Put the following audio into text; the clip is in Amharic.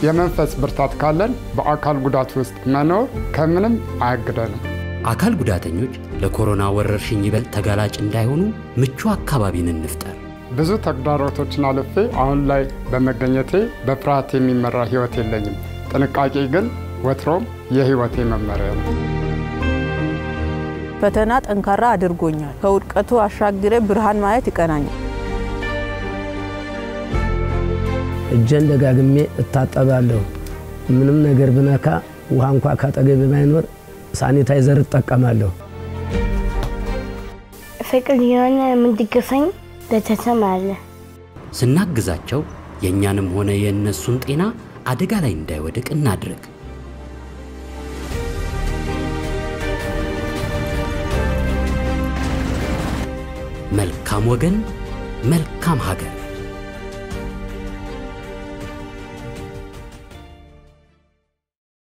የመንፈስ ብርታት ካለን በአካል ጉዳት ውስጥ መኖር ከምንም አያግደንም። አካል ጉዳተኞች ለኮሮና ወረርሽኝ ይበልጥ ተጋላጭ እንዳይሆኑ ምቹ አካባቢን እንፍጠር። ብዙ ተግዳሮቶችን አልፌ አሁን ላይ በመገኘቴ በፍርሃት የሚመራ ሕይወት የለኝም። ጥንቃቄ ግን ወትሮም የሕይወቴ መመሪያ ነው። ፈተና ጠንካራ አድርጎኛል። ከውድቀቱ አሻግሬ ብርሃን ማየት ይቀናኛል። እጄን ደጋግሜ እታጠባለሁ። ምንም ነገር ብነካ ውሃ እንኳ ካጠገብ ባይኖር ሳኒታይዘር እጠቀማለሁ። ፍቅር የሆነ የምንድግፈኝ ቤተሰብ አለ። ስናግዛቸው የእኛንም ሆነ የእነሱን ጤና አደጋ ላይ እንዳይወድቅ እናድርግ። መልካም ወገን፣ መልካም ሀገር።